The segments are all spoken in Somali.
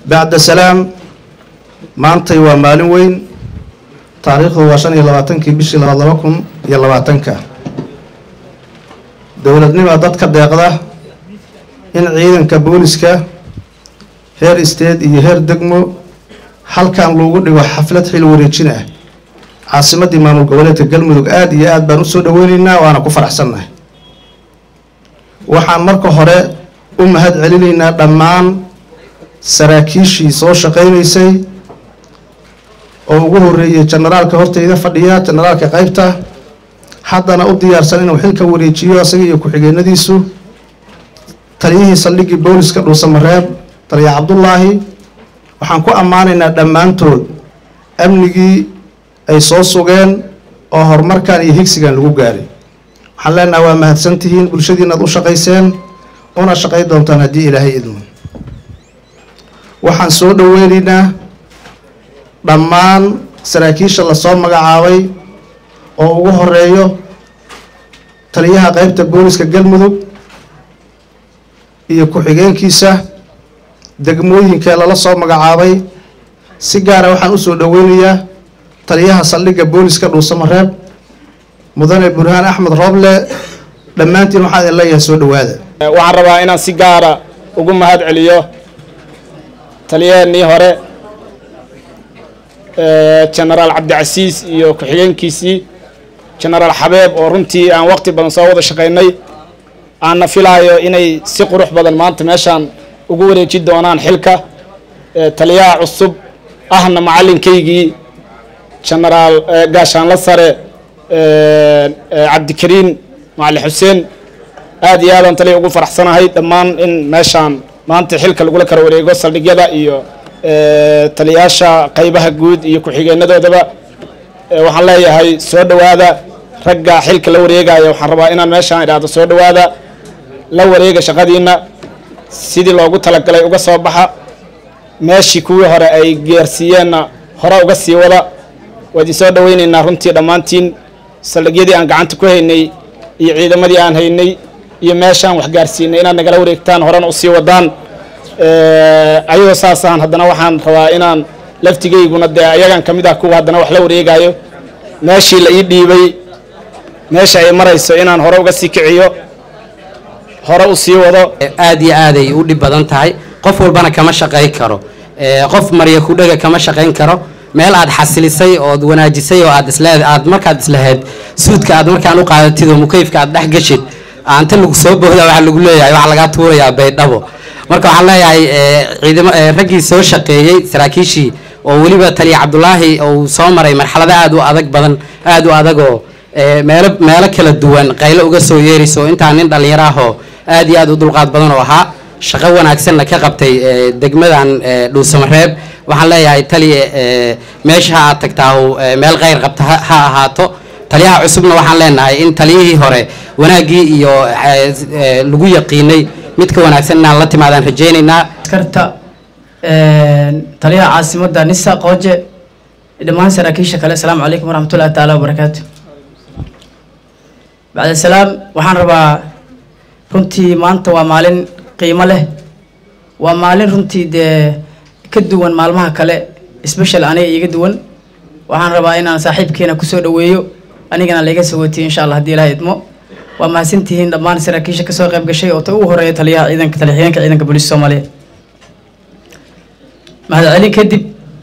bacda salaam maantay waa maalin weyn taariikhdu waa shan iyo labaatankii bishii labaad laba kun iyo labaatanka dowladnima dadka deeqda in ciidanka booliska heer isteed iyo heer degmo halkan loogu dhigo xaflad xil wareejin ah caasimadii maamul goboleedka galmudug aada iyo aad baan usoo dhaweyneynaa waana ku faraxsannahay waxaan marka hore u mahad celinaynaa dhammaan saraakiishii soo shaqaynaysay oo ugu horeeyay jenaraalka horteyda fadhiya jenaraalka qeybta haddana u diyaarsan inuu xilka wareejiyo isaga iyo ku-xigeenadiisu taliyihii saldhiggii booliska dhuusamareeb taliya cabdullaahi waxaan ku ammaanaynaa dhammaantood amnigii ay soo sugeen oo horumarkan iyo higsigan lagu gaaray waxaan leenaha waa mahadsantihiin bulshadiinaad u shaqayseen una shaqay doontaan haddii ilaahay idmo waxaan soo dhaweynaynaa dhammaan saraakiisha lasoo magacaabay oo ugu horeeyo taliyaha qeybta booliska galmudug iyo ku-xigeenkiisa degmooyinka lala soo magacaabay si gaara waxaan usoo dhaweynayaa taliyaha saldhigga booliska dhuusamareeb mudane burhaan axmed rooble dhammaantiin waxaan idin leeyahay soo dhawaada waxaan rabaa inaan si gaara ugu mahad celiyo taliyaheenii hore genaraal cabdicasiis iyo ku-xigeenkiisii genaraal xabeeb oo runtii aan waqti badan soo wada shaqaynay aanna filaayo inay si qurux badan maanta meeshaan ugu wareeji doonaan xilka taliyaha cusub ahna macalinkaygii genaraal gaashaanla sare cabdikariin macali xuseen aad iyo aadaan taliya ugu faraxsanahay dhammaan in meeshaan maanta xilka lagula kala wareego saldhigyada iyo taliyaasha qaybaha guud iyo ku-xigeenadoodaba waxaan leeyahay soo dhowaada ragga xilka la wareegaya waxaan rabaa inaan meeshaan idhaahdo soo dhowaada la wareega shaqadiina sidii loogu talagalay uga soo baxa meeshii kuwii hore ay geersiiyeenna hore uga sii wada waa idin soo dhaweyneynaa runtii dhammaantiin saldhigyadii aan gacanta ku haynay iyo ciidamadii aan haynay iyo meeshaan wax gaarsiinay inaad nagala wareegtaan horena usii wadaan ayadoo saasaan haddana waxaan rabaa inaan laftigayguna dee ayagan ka mid ah kuwa haddana wax la wareegayo meeshii la ii dhiibay meesha ay marayso inaan hore uga sii kiciyo hore u sii wado aad iyo aaday u dhib badan tahay qof walbana kama shaqayn karo qof marya kudhaga kama shaqayn karo meel aad xasilisay ood wanaajisay oo aad isleed aad markaad islahayd suudka aad markaan u qaadatid oo mukayfka aad dhex gashid aanta lagu soo booda waxaa lagu leeyahay waxaa lagaa tuurayaa baydhabo marka waxaan leeyahay ciidamo raggii soo shaqeeyey saraakiishii oo weliba taliya cabdulaahi uu soo maray marxalado aad u adag badan aad u adagoo meelo meelo kala duwan qaylo uga soo yeerayso intaa nin dhallinyaro ahoo aad iyo aad u dulqaad badan oo ahaa shaqo wanaagsanna ka qabtay degmadan dhuusamareeb waxaan leeyahay taliya meesha aad tagtaa meel kheyr qabta ha ahaato taliyaha cusubna waxaan leenahay in taliyihii hore wanaaggii iyo lagu yaqiinay mid ka wanaagsan inaan la timaadaan rajaynaynaa askarta taliyaha caasimadda nisa qooje dhammaan saraakiisha kale asalaamu calaykum waraxmatullahi taala wabarakaatu bacda salaam waxaan rabaa runtii maanta waa maalin qiimo leh waa maalin runtii dee ka duwan maalmaha kale special aniga iiga duwan waxaan rabaa inaan saaxiibkeena kusoo dhaweeyo anigana laiga sawatiyo insha allah haddii ilaha idmo waa mahadsantihiin dhammaan saraakiisha kasoo qayb gashay oo ta ugu horeeya taliyaha ciidanka taliyaxigeenka ciidanka booliiska soomaaliyeed mahad celin kadib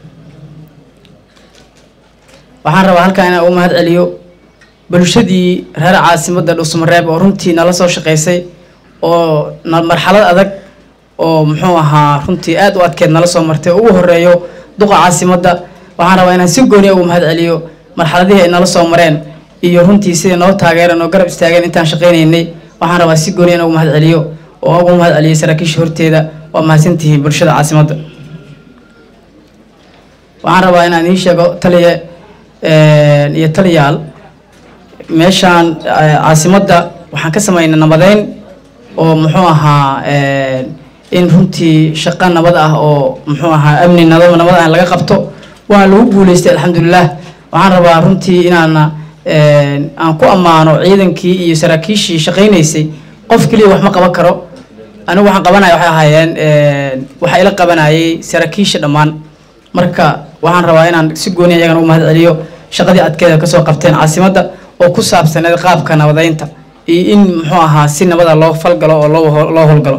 waxaan rabaa halkaa inaan ugu mahad celiyo bulshadii reer caasimadda dhuusamareeb oo runtii nala soo shaqaysay oo marxalad adag oo muxuu ahaa runtii aad u adkeed nala soo martay oo ugu horeeyo duqa caasimadda waxaan rabaa inaan si gooniya ugu mahad celiyo marxaladihii ay nala soo mareen iyo runtii siday noo taageereen oo garab istaageen intaan shaqaynaynay waxaan rabaa si gooniya in ugu mahad celiyo oo ugu mahad celiyay saraakiisha horteeda waa mahadsantihiin bulshada caasimadda waxaan rabaa inaan ii sheego taliya iyo taliyaal meeshaan caasimadda waxaan ka samaynay nabadeyn oo muxuu ahaa in runtii shaqo nabad ah oo muxuu ahaa amni nabad nabad ah laga qabto waana lagu guuleystay alxamdulilah waxaan rabaa runtii inaana aan ku ammaano ciidankii iyo saraakiishii shaqaynaysay qof keliya wax ma qaban karo anigu waxaan qabanaya waxay ahaayeen waxaa ila qabanayay saraakiisha dhammaan marka waxaan rabaa inaan si gooniya iyagana u mahad celiyo shaqadii adkeeda kasoo qabteen caasimadda oo ku saabsaneed qaabka nabadeynta iyo in muxuu ahaa si nabada loo falgalo oo loo loo howlgalo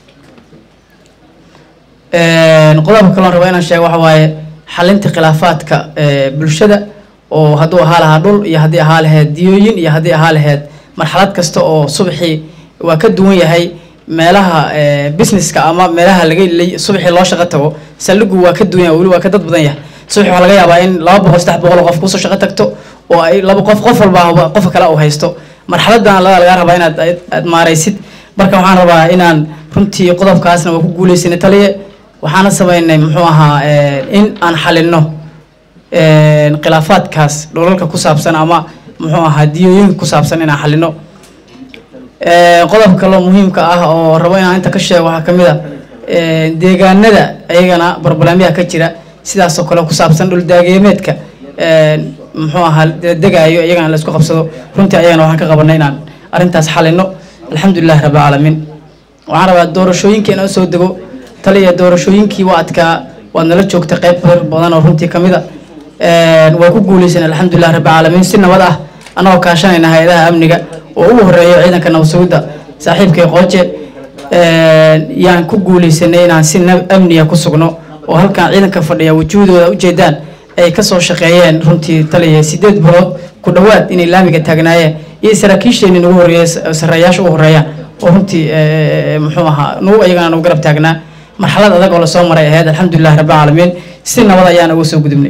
qodobka kaloon rabaa inaan sheego waxa waaye xalinta khilaafaadka bulshada oo hadduu ahaa lahaa dhul iyo haddii ahaa lahayd diyooyin iyo haddii ahaa lahayd marxalad kasta oo subaxii waa ka duwan yahay meelaha businesska ama meelaha laga subaxii loo shaqo tago saldhigu waa ka duwan yahay weli waa ka dad badan yahay subaxii waxaa laga yaabaa in laba boqol saddex boqol oo qof kusoo shaqo tagto oo ay laba qof qof walba qofka kale uu haysto marxaladan laga lagaa rabaa inaad aad maaraysid marka waxaan rabaa inaan runtii qodobkaasna waa ku guuleysanay taliye waxaana sameynay muxuu ahaa in aan xalino khilaafaadkaas dholalka ku saabsan ama muxuu ahaa diyooyinka ku saabsan inaan xalino qodobka kaloo muhiimka ah oo rabo inaan inta ka sheego waxaa kamid a deegaanada ayagana barbalaamyaha ka jira sidaas oo kale ku saabsan dhuldaageemeedka muxuu ahaa degaayo iyagana la isku qabsado runtii ayagana waxaan ka qabanay inaan arrintaas xalino alxamdulilahi rabbi caalamiin waxaan rabaa doorashooyinka inaan soo dego taliya doorashooyinkii waa adkaa waad nala joogtay qayb badan oo runtii kamid a waa ku guuleysan alxamdulilah rabbi caalamiin si nabad ah annagoo kaashanayna hay-adaha amniga oo ugu horeeyo ciidanka nabad sugidda saaxiibkay qooje yaan ku guuleysanay inaan si amniga ku sugno oo halkan ciidanka fadhiya wujuudooda ujeedaan ay kasoo shaqeeyeen runtii taliya sideed bilood ku dhowaad inay laamiga taagnaayeen iyo saraakiisheenii nagu horeeya sareeyaasha ugu horeeyaan oo runtii muxuu ahaa nugu ayagana nagu garab taagnaa marxalad adag oo lasoo maray ahayd alxamdulilah rabbi caalamiin si nabad ayaan uga soo gudubnay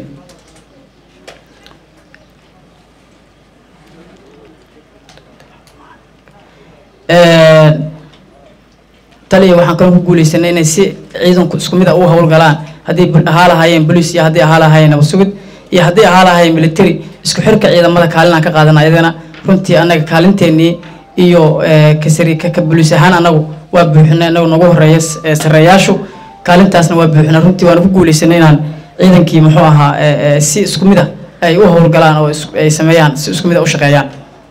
taliya waxaan kaloo ku guuleysanay inay si ciidanku isku mid a u howlgalaan haddii ahaa lahaayeen bolice iyo haddii ahaa lahaayeen nabad sugid iyo haddii ahaa lahaayeen military isku xirka ciidamada kaalin aan ka qaadana ayadana runtii annaga kaalinteenii iyo kasari ka boliis ahaan anagu waa buuxinay anagu nagu horeeya sareeyaashu kaalintaasna waa buuxinay runtii waana ku guuleysanay inaan ciidankii muxuu ahaa si isku mid a ay u howlgalaan oo ay sameeyaan si isku mid a u shaqeeyaan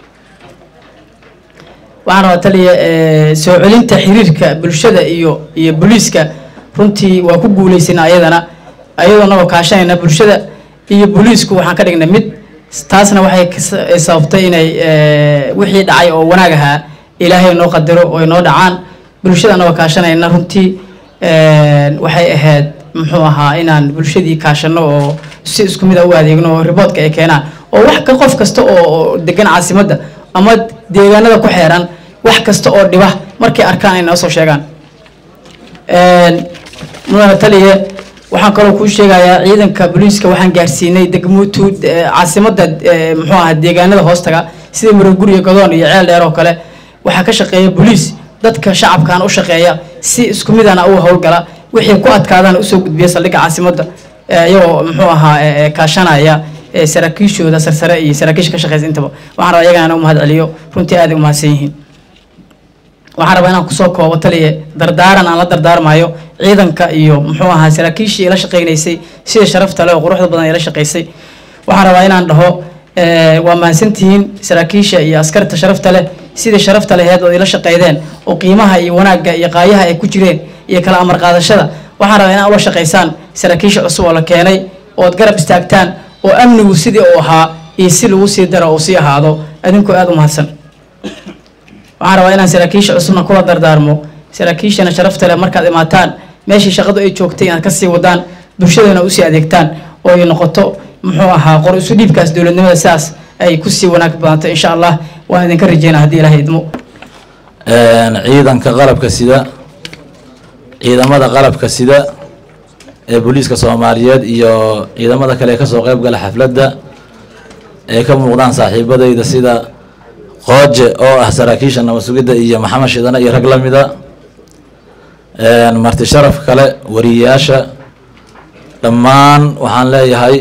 waxaan rabaa taliya soo celinta xiriirka bulshada iyo iyo booliiska runtii waa ku guuleysana ayadana ayadoo nagoo kaashanayna bulshada iyo booliisku waxaan ka dhignay mid taasna waxay sababtay inay wixii dhacay oo wanaag ahaa ilaahay noo qadaro oo ay noo dhacaan bulshada nagoo kaashanayna runtii waxay ahayd muxuu ahaa inaan bulshadii kaashano oo si isku mid a u adeegno oo riboodka ay keenaan oo wax ka qof kasta oo degan caasimadda ama deegaanada ku xeeran wax kasta oo dhiba markay arkaan ay noo soo sheegaan mudane taliye waxaan kaloo kuu sheegayaa ciidanka booliiska waxaan gaarsiinay degmuutu caasimadda muxuu ahaa deegaanada hoostaga sida maroguriya godoon iyo ceel dheer oo kale waxaa ka shaqeeya booliis dadka shacabkan u shaqeeya si isku midana u howlgala wixii ku adkaadaan usoo gudbiya saldhigga caasimadda iyagoo muxuu ahaa kaashanaya saraakiishooda sarsare iyo saraakiisha ka shaqeysa intaba waxaan rabaa iyagana u mahad celiyo runtii aaday umahadsan yihiin waxaan rabaa inaan kusoo koobo taliye dardaaran aan la dardaarmayo ciidanka iyo muxuu ahaa saraakiishii ila shaqeynaysay sida sharafta leh oo quruxda badan ila shaqeysay waxaan rabaa inaan dhaho waa mahadsantihiin saraakiisha iyo askarta sharafta leh sidii sharafta laheed oo ila shaqeydeen oo qiimaha iyo wanaagga iyo qaayaha ay ku jireen iyo kala amar qaadashada waxaan rabaa inaan ula shaqeysaan saraakiisha cusub oo la keenay ood garab istaagtaan oo amnigu sidii uu ahaa iyo si lagu sii daro uu sii ahaado adinkoo aada u mahadsan waxaan rabaa inaan saraakiisha cusubna kula dardaarmo saraakiishana sharafta leh markaad imaataan meeshii shaqadu ay joogtay inaad kasii wadaan bulshadana usii adeegtaan oo ay noqoto muxuu ahaa qor isu dhiibkaas dowladnimada sidaas ay kusii wanaag badanto insha allah waan idinka rajeynaa haddii ilahay idmo ciidanka qalabka sida ciidamada qalabka sida ee booliiska soomaaliyeed iyo ciidamada kale ee kasoo qeyb gala xafladda ee ka muuqdaan saaxiibadayda sida qooje oo ah saraakiisha nabad sugidda iyo maxamed shidane iyo rag la mida marti sharaf kale wariyayaasha dhammaan waxaan leeyahay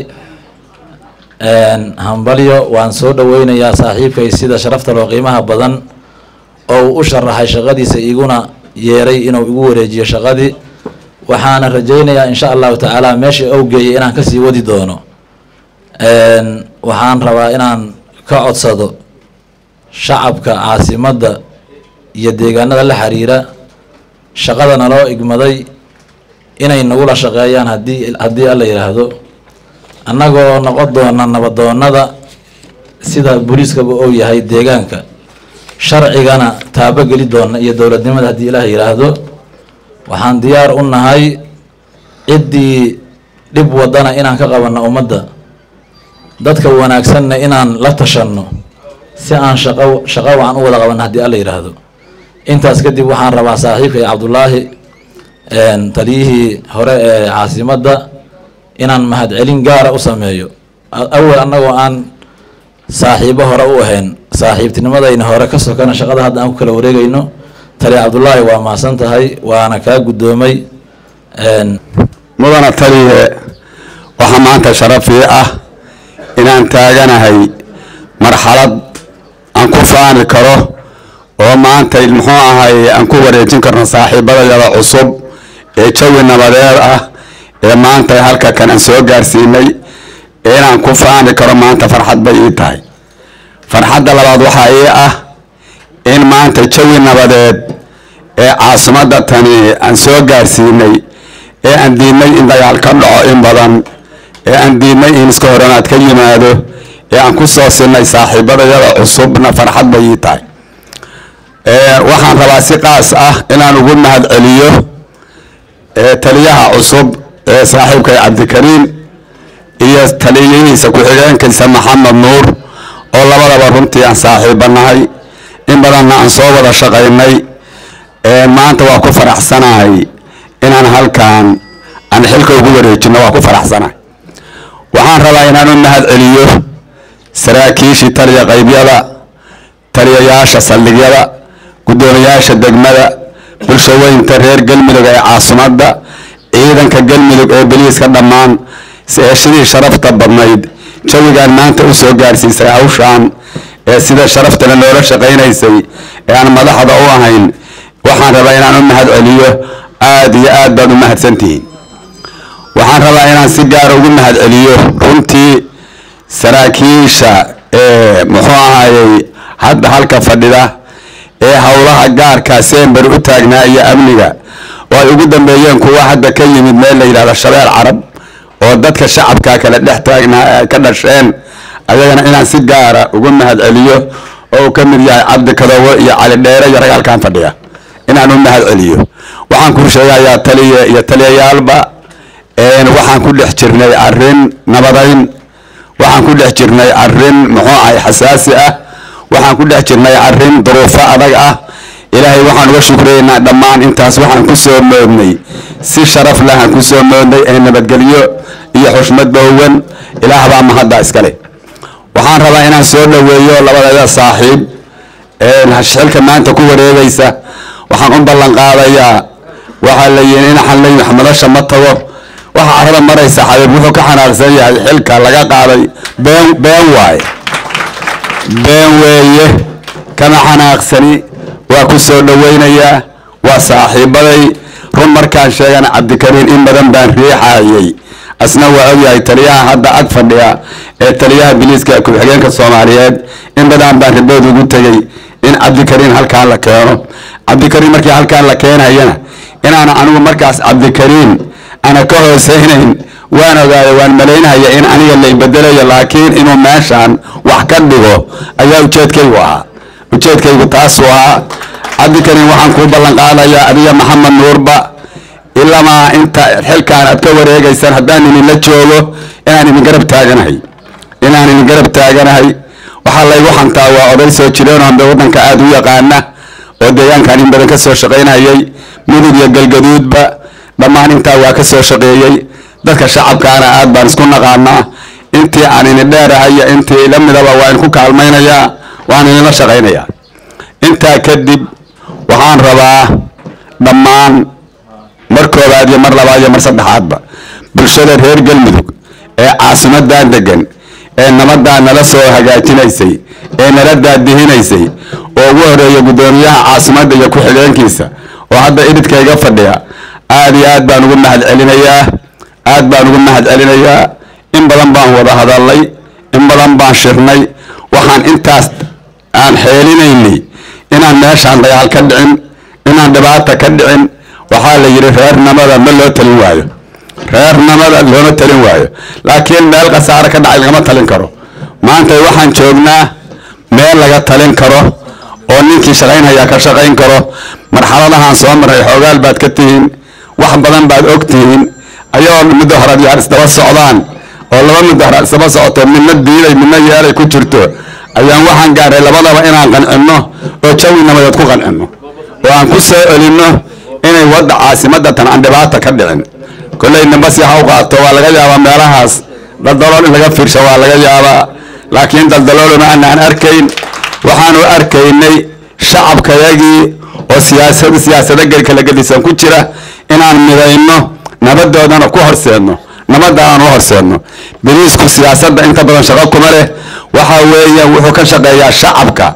hambalyo waan soo dhaweynayaa saaxiibkay sida sharafta loo qiimaha badan oo uu u sharaxay shaqadiisa iguna yeeray inuu igu wareejiyo shaqadii waxaana rajaynayaa insha allahu tacaala meesha ou geeyay inaan kasii wadi doono waxaan rabaa inaan ka codsado shacabka caasimadda iyo deegaanada la xiriira shaqada naloo igmaday inay nagula shaqeeyaan haddii haddii alla yidhaahdo annagoo noqon doona nabadoonada sida booliiskaba ou yahay deegaanka sharcigana taabogeli doona iyo dowladnimada haddii ilaah yidhaahdo waxaan diyaar u nahay ciddii dhib wadana inaan ka qabanno ummadda dadka wanaagsanna inaan la tashanno si aan shaqo shaqo wacan u wada qabanno haddii alla yidhaahdo intaas kadib waxaan rabaa saaxiibkay cabdullaahi taliyihii hore ee caasimadda inaan mahadcelin gaara u sameeyo awal annagoo aan saaxiibo hore u ahayn saaxiibtinimadayna hore ka sokana shaqada hadda aan ku kala wareegayno tali cabdullaahi waa mahadsan tahay waana kaa guddoomay mudana taliye waxaa maanta sharafii ah inaan taaganahay marxalad aan ku faani karo oo maanta muxuu ahay aan ku wareejin karno saaxiibadayada cusub ee jawi nabadeed ah ee maanta halka kan aan soo gaarsiinay ee inaan ku faani karo maanta farxad bay ii tahay farxadda labaad waxaa ii ah in maanta jawi nabadeed ee caasimadda tani aan soo gaarsiinay ee aan diidnay in dagaal ka dhaco in badan ee aan diidnay in iska horanaad ka yimaado ee aan ku soo sinay saaxiibadayada cusubna farxad bay ii tahay waxaan rabaa si qaas ah inaan ugu mahad celiyo taliyaha cusub ee saaxiibkay cabdikariim iyo taliyihiisa ku-xigeenkiisa maxamed nuur oo labadaba runtii aan saaxiibanahay in badanna aan soo wada shaqaynay maanta waa ku faraxsanahay inaan halkan aan xilka ugu wareejino waa ku faraxsanahay waxaan rabaa inaan u mahad celiyo saraakiishii taliya qaybyada taliyayaasha saldhigyada guddoomiyaasha degmada bulshaweynta reer galmudug ee caasimadda ciidanka galmudug ee beliiska dhammaan ee sidii sharafta badnayd jawigaan maanta u soo gaarsiisay hawshaan ee sida sharaftana noola shaqaynaysay ee aan madaxda u ahayn waxaan rabaa inaan u mahad celiyo aada iyo aad baad u mahadsantihiin waxaan rabaa inaan si gaara ugu mahad celiyo runtii saraakiisha ee muxuu ahayey hadda halka fadhida ee howlaha gaarka sember u taagnaa iyo amniga oo ay ugu dambeeyeen kuwa hadda ka yimid meel la yidhahdo shabeel carab oo dadka shacabka kale dhex taagnaa ay ka dhasheen ayagana inaan si gaara ugu mahad celiyo oo uu ka mid yahay cabdi kadowo iyo cali dheere iyo ragaalkan fadhiya inaan u mahad celiyo waxaan kuu sheegayaa taliye iyo taliyayaalba waxaan ku dhex jirnay arrin nabadayn waxaan ku dhex jirnay arrin muxuu ahay xasaasi ah waxaan ku dhex jirnay arrin duruufo adag ah ilaahay waxaan uga shukriyeynaa dhammaan intaas waxaan ku soo moodnay si sharaf leh aan ku soo moodnay ee nabadgelyo iyo xushmad boowan ilaah baa mahadda iskale waxaan rabaa inaan soo dhoweeyo labadeeda saaxiib xilka maanta ku wareegaysa waxaan u ballan qaadayaa waxaa la yidhi in xallay madasha ma tago waxa carada maraysa xabiib wuxuu ka xanaaqsan yahay xilka laga qaaday been been waaye been weeye kama xanaaqsani waa ku soo dhowaynayaa waa saaxiibaday run markaan sheegana cabdikariin in badan baan riixayay asna waa ogyahay taliyaha hadda ag fadhiya ee taliyaha biliiska ku-xigeenka soomaaliyeed in badan baan ribood ugu tegey in cabdikariin halkaan la keeno cabdikariin markii halkaan la keenayana inaana anigu markaas cabdikariin ana ka hooseynayn waan ogaayo waan malaynaya in aniga lay bedelayo laakiin inuu meeshaan wax ka dhigo ayaa ujeedkaygu ahaa ujeedkaygu taasuu ahaa cabdikariin waxaan kuu ballan qaadayaa adiga maxamed nuurba ilamaa inta xilkaan aad ka wareegaysaan haddaan idinla joogo inaan idin garab taaganahay inaan idin garab taaganahay waxaa laygu xantaa waa oday soo jireenoo hambe waddanka aada u yaqaana oo deegaankan in badan ka soo shaqaynayay mudug iyo galgaduudba dhammaan intaa waa ka soo shaqeeyey dadka shacabkaana aad baan isku naqaanaa intii aan idin dheerahay iyo intii ila midaba waa idinku kaalmaynayaa waan idinla shaqaynayaa intaa kadib waxaan rabaa dhammaan mar koobaad iyo mar labaad iyo mar saddexaadba bulshada reer galmudug ee caasimadan degan ee nabadaa nala soo hagaajinaysay ee nala daadihinaysay oo ugu horeeya guddoomiyaha caasimadda iyo ku-xigeenkiisa oo hadda idhidkayga fadhiya aada iyo aad baan ugu mahad celinayaa aad baan ugu mahad celinayaa in badan baan wada hadalnay in badan baan shirnay waxaan intaas aan xeelinaynay inaan meeshaan dagaal ka dhicin inaan dhibaata ka dhicin waxaa la yidhi reernimada ma loo talin waayo reernimada looma talin waayo laakiin meel khasaare ka dhacay lagama talin karo maanta waxaan joognaa meel laga talin karo oo ninkii shaqaynhayaa ka shaqayn karo marxaladahaan soo maray xoogaal baad ka tihiin wax badan baad og tihiin ayagoo muddo hore yaar isdaba socdaan oo laba muddo hore isdaba socoto midna diiday midna yeelay ku jirto ayaan waxaan gaaray labadaba inaan qancinno oo jawi nabadeed ku qancinno oo aan ku soo celinno inay wadda caasimadatan aan dhibaata ka dhicin kolley nambasi ha u qaato waa laga yaabaa meelahaas daldalool in laga fiirsho waa laga yaabaa laakiin daldalooluma aanaan arkayn waxaanu arkaynay shacabkayagii oo siyaasad siyaasado kala gedisan ku jira inaan midayno nabadoodana ku horseedno nabadda aan u horseedno biliisku siyaasadda inta badan shaqo kuma leh waxa weeyaan wuxuu ka shaqeeyaa shacabka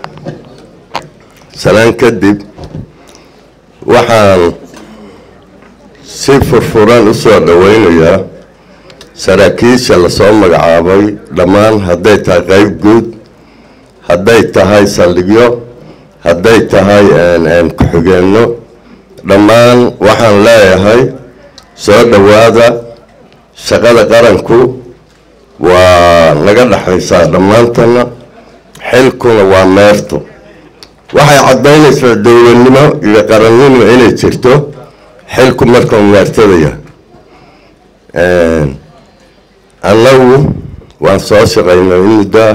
salaan kadib waxaan si furfuran u soo dhowaynayaa saraakiisha lasoo magacaabay dhammaan hadday tahay qeyb guud hadday tahay saldhigyo hadday tahay ku-xigeenno dhammaan waxaan leeyahay soo dhowaada shaqada qaranku waa naga dhexaysaa dhammaantana xilkuna waa meerto waxay caddaynaysaa dowladnimo iyo qarannimo inay jirto xilku markuu meertadaya annagu waan soo shaqaynay in muddaa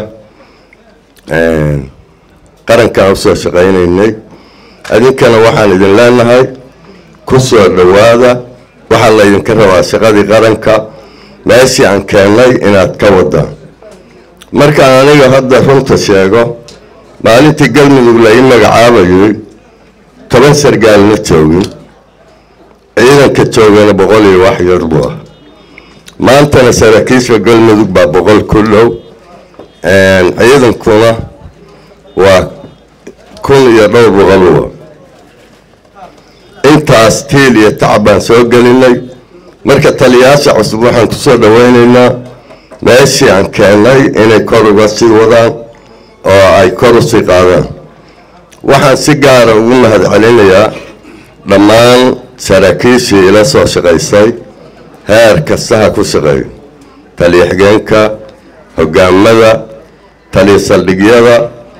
qarankaan usoo shaqaynaynay adinkana waxaan idin leenahay ku soo dhowaada waxaa laydinka rabaa shaqadii qaranka meeshii aan keennay inaad ka wadaan markaan aniga hadda runta sheego maalintii galmudug la ii magacaabayay toban sargaal ma joogin ciidanka joogana boqol iyo wax yar buu ah maantana saraakiisha galmudug baa boqol ku dhow ciidankuna waa kun iyo dhowr boqoluba intaas tiil iyo tacab baan soo gelinay marka taliyayaasha cusub waxaan kusoo dhaweynaynaa meeshii aan keennay inay kor uga sii wadaan oo ay kor u sii qaadaan waxaan si gaara ugu mahad celinayaa dhammaan saraakiishii ila soo shaqaysay heer kastaha ku shaqeeyo taliya xigeenka hogaamada taliya saldhigyada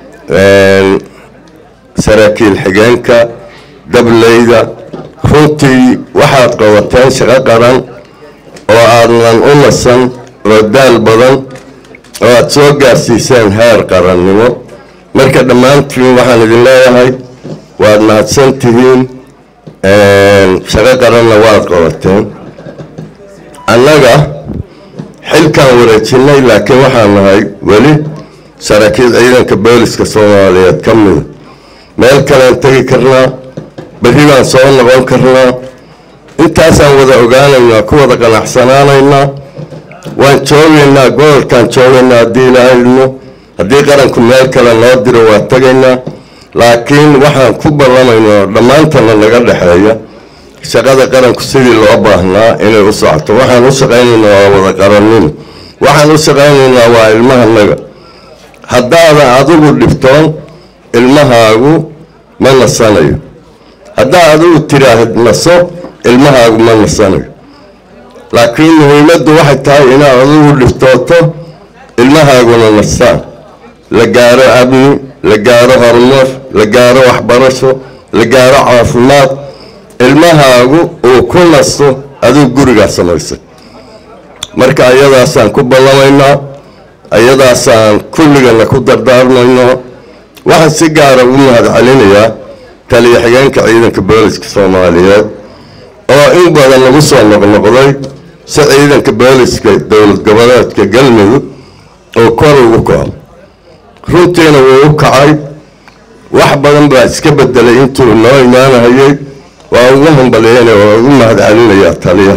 saraakiil xigeenka dableyda runtii waxaad qabateen shaqo qaran oo aadnan u nasan oo daal badan oo aada soo gaarsiiseen heer qarannimo marka dhammaantiin waxaan idin leeyahay waad mahadsan tihiin shaqo qaranna waad qabateen annaga xilkaan wareejinay laakiin waxaan nahay weli saraakiil ciidanka booliska soomaaliyeed ka mida meel kalean tegi karnaa berri baan soo noqon karnaa intaasaan wada ogaanaynaa ku wada qanacsanaanaynaa waan joogaynaa gobolkaan joogaynaa haddii ilaahayno haddii qaranku meel kale noo diro waa tegaynaa laakiin waxaan ku ballamaynaa dhammaantana naga dhexeeya shaqada qaranku sidii loo baahnaa inay u socoto waxaan u shaqaynaynaa waa wada qarannimo waxaan u shaqaynaynaa waa ilmahanaga haddaadan adigu dhibtoon ilmahaagu ma nasanayo haddaa adigu tiraahid naso ilmahaagu ma nasanayo laakiin muhiimaddu waxay tahay inaad adigu dhiftooto ilmahaaguna nastaan la gaaro amni la gaaro horumar la gaaro waxbarasho la gaaro caafimaad ilmahaagu uu ku nasto adigu gurigaa samaysay marka ayadaasaan ku ballamaynaa ayadaasaan kulligana ku dardaarmayno waxaan si gaara ugu mahad celinayaa taliya xigeenka ciidanka booliska soomaaliyeed oo in badan lagu soo noqnoqday si ciidanka booliska dowlad goboleedka galmudug oo kor ugu kaco runtiina wuu u kacay wax badan baa iska bedelay intuu noo imaanahayay waa ugu hambalyeynaya waa ugu mahad celinayaa taliya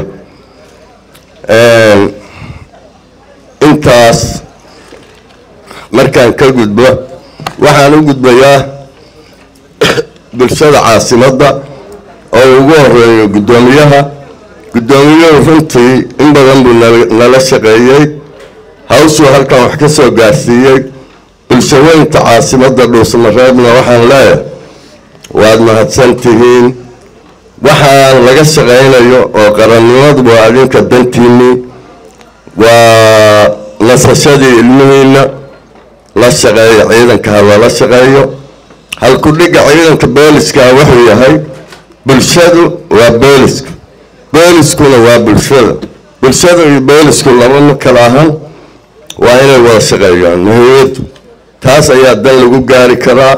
intaas markaan ka gudbo waxaan u gudbayaa bulshada caasimadda oo ugu horeeyo guddoomiyaha guddoomiyuhu runtii in badan buu nala shaqeeyey hawshuu halkan wax ka soo gaarsiiyey bulshaweynta caasimadda dhuusamareebna waxaan leeyahay waad mahadsan tihiin waxaan laga shaqaynayo oo qarannimadu waa adinka dantiinii waa nasashadii ilmihiina la shaqeeyo ciidanka ha lala shaqeeyo halku-dhigga ciidanka booliska wuxuu yahay bulshadu waa booliska booliskuna waa bulshada bulshada iyo boolisku laba ma kala ahan waa inay wada shaqeeyaan muhiimadu taas ayaa dan lagu gaari karaa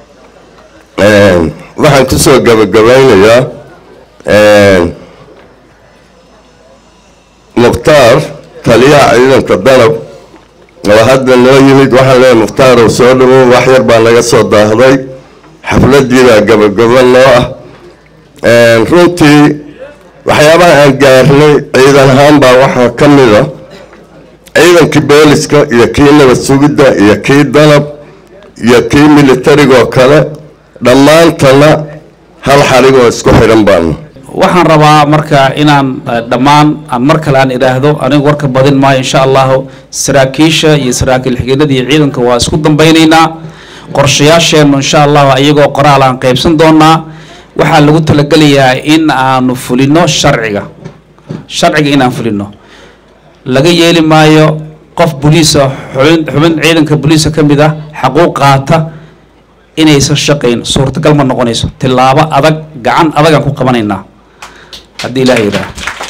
waxaan kusoo gabagabaynayaa mukhtaar taliyaha ciidanka danab oo hadda noo yimid waxaan leeyahay mukhtaar oo soo dhawow wax yar baa naga soo daahday xafladiibaa gabagaba noo ah runtii waxyaabaha aan gaarnay ciidan ahaan baa waxaa ka mid a ciidankii booliska iyo kii nabad sugidda iyo kii danab iyo kii militarigoo kale dhammaantana hal xarigoo isku xidhan baanu waxaan rabaa marka inaan dhammaan aan mar kale aan idhaahdo anigu warka badin maayo insha allahu saraakiisha iyo saraakiil xigeenada iyo ciidanka waa isku dambaynaynaa qorshayaasheennu insha allahu iyagoo qoraal aan qaybsan doonaa waxaa lagu talagelayaa in aanu fulino sharciga sharciga inaan fulino laga yeeli maayo qof boliisa xubin xubin ciidanka boliisa ka mid ah xaquuq qaata inaysan shaqayn suurtagal ma noqonayso tillaabo adag gacan adagaan ku qabanaynaa haddii ilaah yidhaah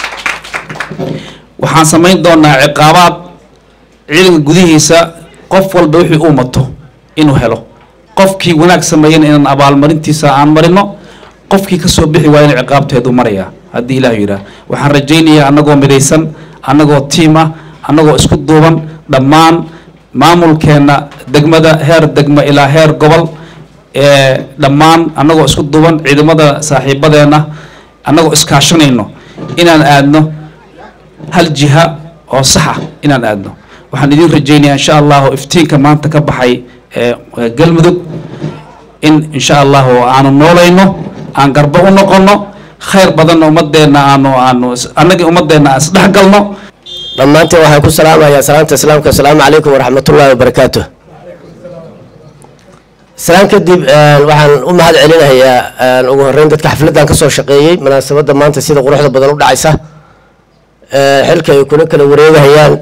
waxaan samayn doonaa ciqaabaad ciidanka gudihiisa qof walba wixii uu mato inuu helo qofkii wanaag sameeyana inaan abaalmarintiisa aan marino qofkii kasoo bixi waaya in ciqaabteedu maraya haddii ilaah yidhaah waxaan rajaynayaa annagoo midaysan annagoo tiim ah annagoo isku duuban dhammaan maamulkeenna degmada heer degmo ilaa heer gobol ee dhammaan annagoo isku duuban ciidamada saaxiibadeenna annagoo iskaashanayno inaan aadno hal jiha oo saxa inaan aadno waxaan idin rajaynayaa insha allahu iftiinka maanta ka baxay ee galmudug in insha allahu aanu noolayno aan garbo u noqono khayr badanna ummadeenna aanu aanu annagii ummadeenna aan isdhexgalno dhammaanteen waxaan ku salaamayaa salaamta islaamka asalaamu calaykum waraxmatullaahi wabarakaatu salaan kadib waxaan u mahad celinayaa ugu horeyn dadka xafladdan ka soo shaqeeyey munaasabadda maanta sida quruxda badan u dhacaysa xilka ay kula kala wareegahayaan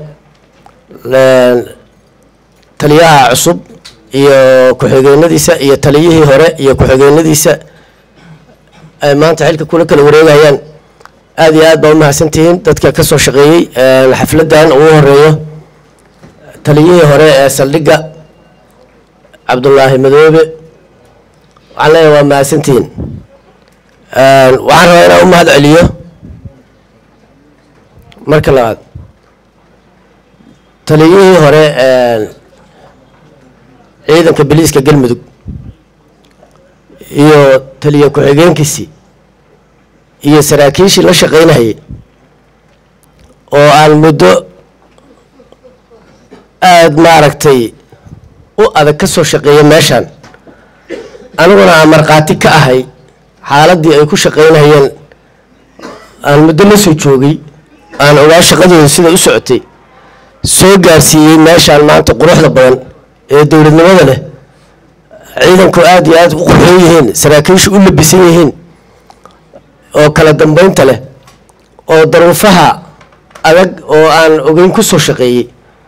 taliyaha cusub iyo ku-xigeenadiisa iyo taliyihii hore iyo ku-xigeenadiisa ay maanta xilka kula kala wareegahayaan aada iyo aad baa umahadsantihiin dadka ka soo shaqeeyey xafladdan ugu horeeyo taliyihii hore ee saldhigga cabdullaahi madoobe waxaan leeyahay waa mahadsantihiin waxaan rabaa inaan u mahad celiyo marka labaad taliyihii hore ciidanka biliiska galmudug iyo taliye ku-xigeenkiisii iyo saraakiishii la shaqaynahayay oo aan muddo aada maaragtay u adag ka soo shaqeeya meeshaan aniguna aan markhaati ka ahay xaaladdii ay ku shaqaynahayeen aan muddo la soo joogay aan ogaa shaqadooda sida u socotay soo gaarsiiyey meeshaan maanta quruxda badan ee dowladnimada leh ciidanku aada iyo aada u qurxoon yihiin saraakiishu u labisan yihiin oo kala dambeynta leh oo daruufaha adag oo aan ogeyn ku soo shaqeeyey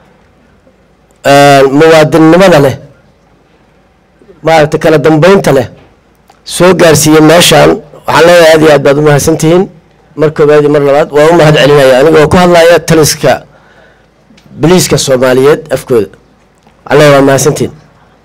muwaadinnimada leh maaragtay kala dambeynta leh soo gaarsiiyey meeshaan waxaan leeyahay aad iyo aad baad u mahadsantihiin mar koobaad iyo mar labaad waa u mahad celinaya anigoo ku hadlaya taliska biliiska soomaaliyeed afkooda waxaan leeyahay waa mahadsantihiin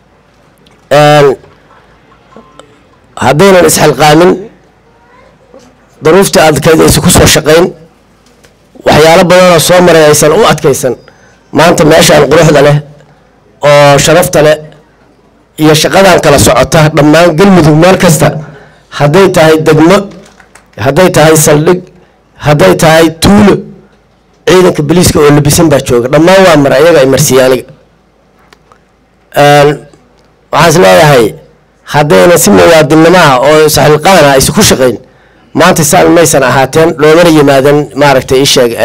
haddaynan isxilqaamin daruuftii adkayd aysan ku soo shaqayn waxyaalo badanoo soo maray aysan u adkaysan maanta meeshaan quruxda leh oo sharafta leh iyo shaqadan kala socota dhammaan galmudug meel kasta hadday tahay degmo hadday tahay saldhig hadday tahay tuulo ciidanka biliiska oo labisan baa jooga dhammaan waa mara iyaga ay marsiiye aniga waxaan is leeyahay haddayna si muwaadinnimaha oo saxilqaana aysan ku shaqayn maanta saan maysan ahaateen loomana yimaadan maaragtay ii sheeg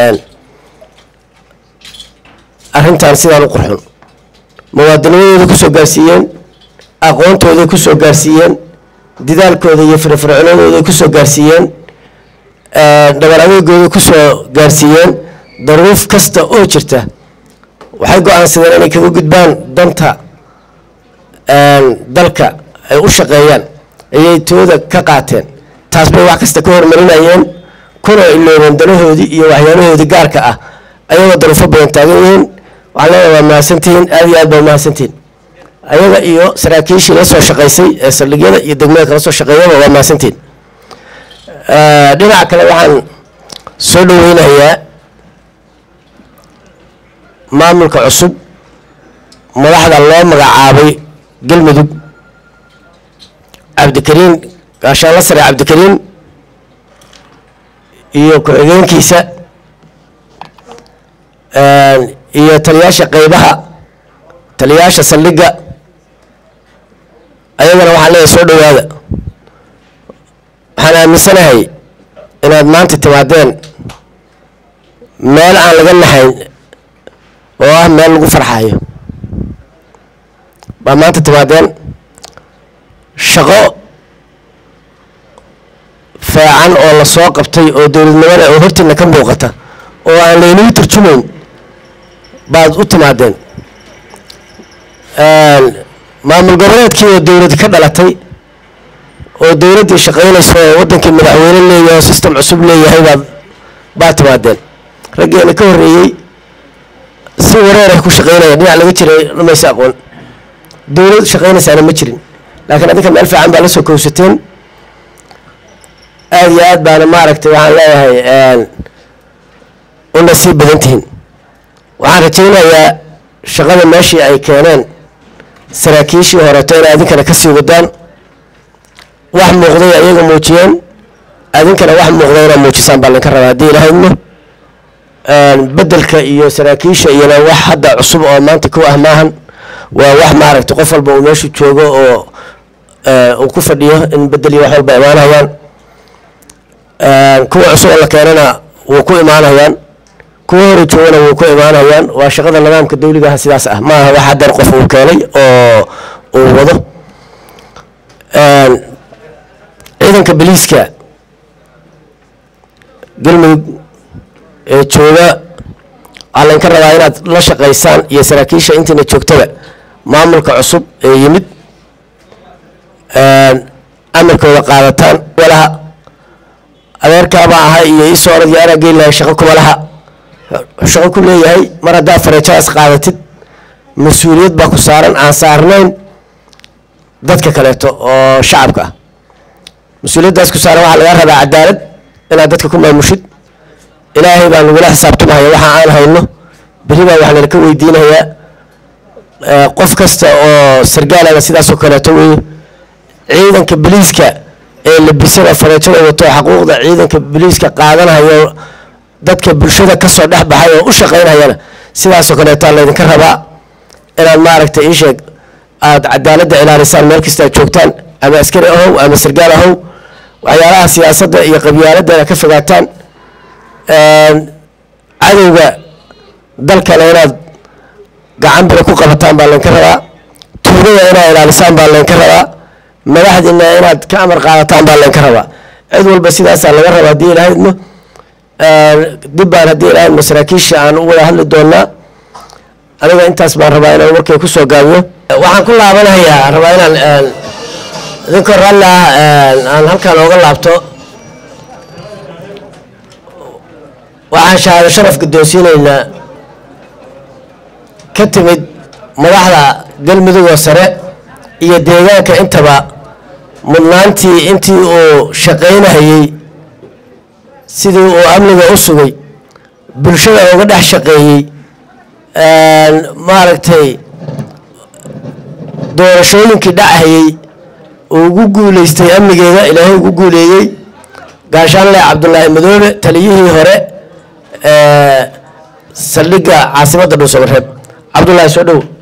arrintan sidaan u qurxun muwaadinimadooda kusoo gaarsiiyeen aqoontooday kusoo gaarsiiyeen didaalkooda iyo firfircoonadooda ay kusoo gaarsiiyeen dhabar adeegooda kusoo gaarsiiyeen daruuf kasta oo jirta waxay go-aansadeen inay kaga gudbaan danta dalka ay u shaqeeyaan ayay tooda ka qaateen taas bay wax kasta ka hormarinayeen kuna iloobeen danahoodii iyo waxyaalahoodii gaarka ah ayagoo daruufo badan taagan yihiin waxaan leedahay waa mahadsantihiin aada iyo aad baa mahadsantihiin ayaga iyo saraakiishii la soo shaqaysay ee saldhigyada iyo degmada kala soo shaqeeyaba waa mahadsantihiin dhinaca kale waxaan soo dhaweynayaa maamulka cusub madaxda loo magacaabay galmudug cabdikariin gaashaanla sare cabdikariin iyo ku-xigeenkiisa iyo taliyaasha qeybaha taliyaasha saldhigga ayagana waxaan leeyahay soo dhowaada waxaan aaminsanahay inaad maanta timaadeen meel aan laga nahayn oo ah meel lagu farxayo baa maanta timaadeen shaqo fiican oo la soo qabtay oo dowladnimada oo hortiina ka muuqata oo aan laynagu turjumayn baad u timaadeen maamul goboleedkii oo dowlad ka dhalatay oo dowladdii shaqaynaysa oo waddankii madaxweyne leeyahay oo system cusub leeyahay baad baad timaadeen raggeena ka horreeyey si wareerah ku shaqaynaya dhinac laga jiray dhamaysa aqoon dowlad shaqaynaysaana ma jirin laakiin adinka meel fiican baa la soo kowsateen aada iyo aad baana maaragtay waxaan leeyahay u nasiib badan tihiin waxaan rajaynayaa shaqada meeshii ay keeneen saraakiishii horeeto inay adinkana kasii wadaan wax muuqday ayaga muujiyeen adinkana wax muuqday inaa muujisaan baa laynka rabaa haddii ilahaydmo bedelka iyo saraakiisha iyona wax hadda cusub oo maanta ku ah maahan waa wax maaragtay qof walba uu meeshu joogo oo uu ku fadhiyo in bedel iyo wax walba imaanayaan kuwa cusub oo la keenana wuu ku imaanayaan kuwa hore joogana wuu ku imaanayaan waa shaqada nidaamka dawligaha sidaas ah maaha wax hadeer qof uu keenay oo uu wado ciidanka boliiska galmudug ee jooga waxaa laynka rabaa inaad la shaqaysaan iyo saraakiisha intiina joogtada maamulka cusub ee yimid amarkooda qaadataan walaha adeerkaabaa ahay iyo ii soo orad iyo anaa geeli lahay shaqo kuma laha shaqo ku leeyahay mar haddaa fareejadaas qaadatid mas-uuliyad baa ku saaran aan saarnayn dadka kaleeto oo shacabka ah mas-uuliyaddaas ku saaran waxaa laga rabaa cadaalad inaad dadka ku maamushid ilaahay baa nagula xisaabtamaya waxa aan hayno beri baa waxaa nalaka weydiinayaa qof kasta oo sargaalada sidaasoo kaleeto weeye ciidanka boliiska ee labisada fareejada wato xaquuqda ciidanka boliiska qaadanayo dadka bulshada kasoo dhex baxay oo u shaqaynayana sidaasoo kaleetaa laydinka rabaa inaad maaragtay ii sheeg aada cadaaladda ilaalisaan meel kasta aad joogtaan ama askari ahow ama sargaal ahow waxyaalaha siyaasadda iyo qabyaaladana ka fogaataan cadowga dalkana inaad gacan bira ku qabataan baa laynka rabaa tuugada inaad ilaalisaan baa laynka rabaa madaxdiina inaad ka amar qaadataan baa laynka rabaa cid walba sidaasaa laga rabaa haddii ilahaydmo dib baan haddii ilahaydmo saraakiisha aan u wada hadli doonaa aniga intaas baan rabaa inaan warkay kusoo gaabiyo waxaan ku laabanayaa rabaa inaan idinkoo ralli ah aan halkaan ooga laabto waxaan shahaado sharaf guddoonsiinaynaa ka timid madaxda galmudug oo sare iyo deegaanka intaba mudnaantii intii uu shaqaynahayey sidii uu amniga u sugay bulshada uga dhex shaqeeyey maaragtay doorashooyinkii dhacahayey uu ugu guuleystay amnigeeda ilaahay ugu guuleeyey gaashaanle cabdulaahi madoobe taliyihii hore saldhigga caasimadda dhuusamareeb cabdullaahi soo dhow